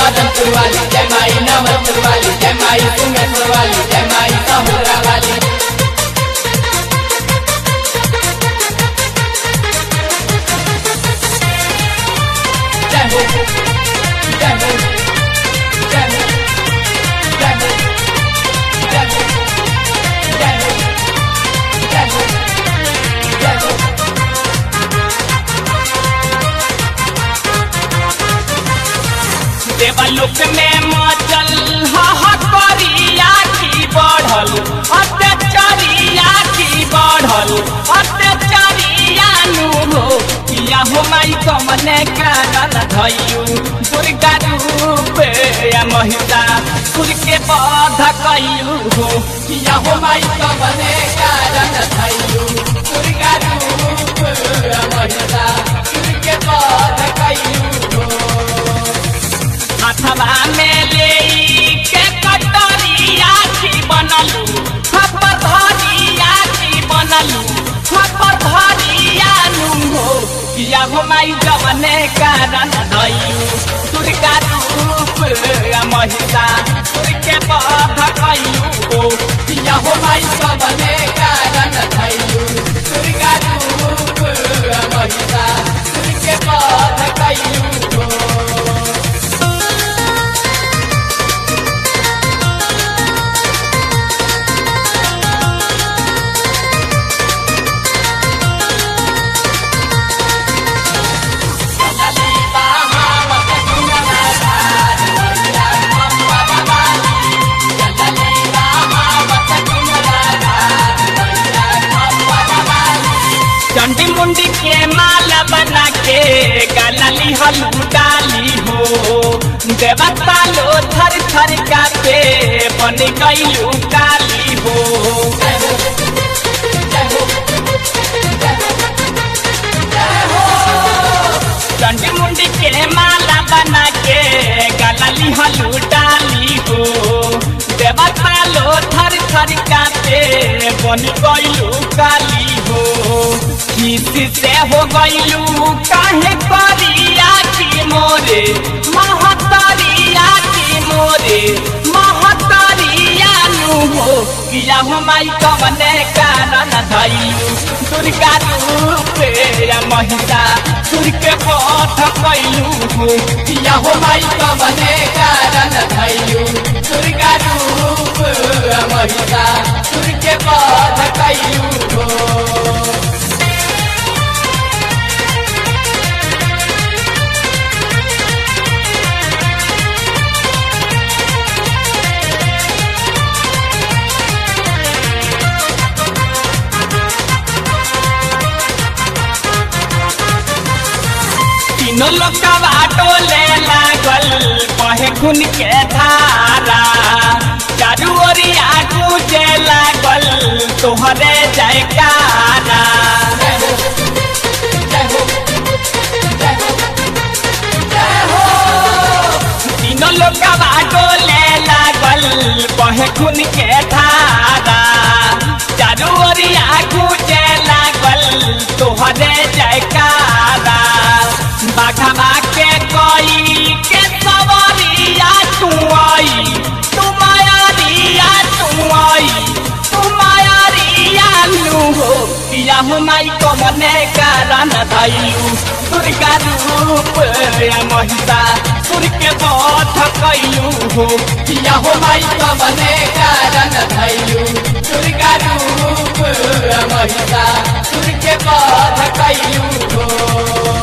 मदनपुर वाली जय माई नवलपुर वाली जय माई सुमेश्वर वाली जय माई सहोदरा वाली जय हो जय हो जय हो जय हो जय हो जय हो जय हो जय हो देवलोक में मचल हरिया की बढ़ल अत्याचारिया की बढ़ल अत्याचारिया नु हो किया हो माई कमने कारण धैयू दुर्गा रूप या महिला सुर के बध कयू हो किया हो माई कमने कारण थैयू दुर्गा रूप महिला के पद कयू हाथवा में ले के कटोरिया की बनलू थप्पर धरिया की बनलू थप्पर धरिया नु हो किया हो माई जवने कारण धैयू दुर्गा रूप महिला सुर के बध कयू हो किया हो माई कमने कारण थैयू दुर्गा रूप महिला के पद कयू चंडी मुंडी के माला बना के गलली हलू डाली हो देवता लो थर थर कापे बन गईलू काली हो चंडी मुंडी के माला बना के गलली हलू डाली हो देवता लो थर थर कापे बन गईलू काली हो किसी से हो गईलू काहे करिया की मोरे महतरिया की मोरे महतरिया नु हो किया हो माई कवने कारण धैलू दुर्गा रूप या महिला सुर के पथ कैलू हो किया हो माई कमने कारण थैयू दुर्गा रूप महिला के पद कयू हो तीनों लोग का बाटो ले लागल कहे खून के धारा चारू ओरिया पूजे लागल तोहरे जयकारा तीनों लोग का बाटो ले लागल कहे खून के धारा चारू ओरिया पूजे लागल तोहरे जयकारा बाघा के कोई के सवरिया तू आई तू मायारिया तू आई तू मायारिया लू हो पिया हो माई कमने कारण धैलू दुर्गा रूप या महिला सुर के बध कैलू हो किया हो माई कमने कारण थैयू दुर्गा रूप महिला के पद कयू हो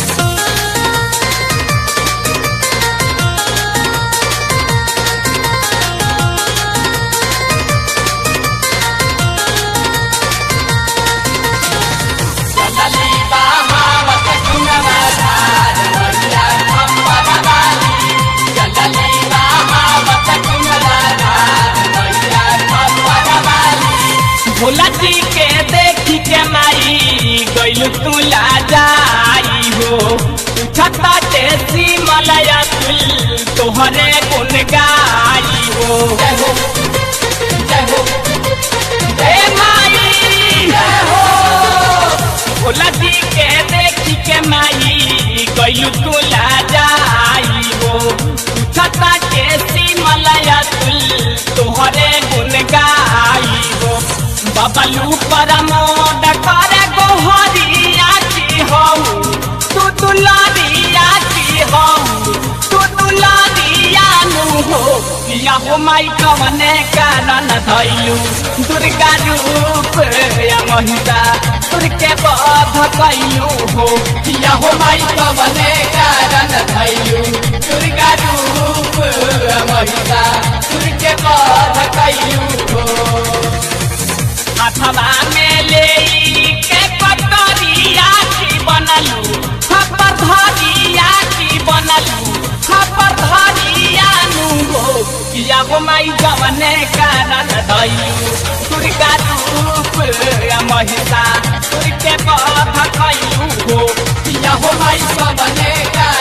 भोला जी के देखी के माई गइल तुला जाई हो छता तेसी मलया तुल तोहरे गुन गाई हो जय हो जय हो ए माई भोला जी के देखी के माई गइल तुला जाई हो छता के सिमलया तुल तोहरे गुन गाई हो बबलू परमोद करे गोहरिया की हो तू दुलारिया की हो तू दुलारिया नु हो पिया हो माई कवने कारण धैलू दुर्गा रूप या महिता तुरके बध कैलू हो पिया हो माई कवने कारण धैलू दुर्गा रूप महिता तुरके बध कैलू हो अथवा में ले के पटरिया की बनलू खपर धरिया की बनलू खपर धरिया नु हो किया हो माई जवने कारण दैलू दुर्गा रूप या महिषा तुरके बध कैलू हो पिया हो माई कवने कारण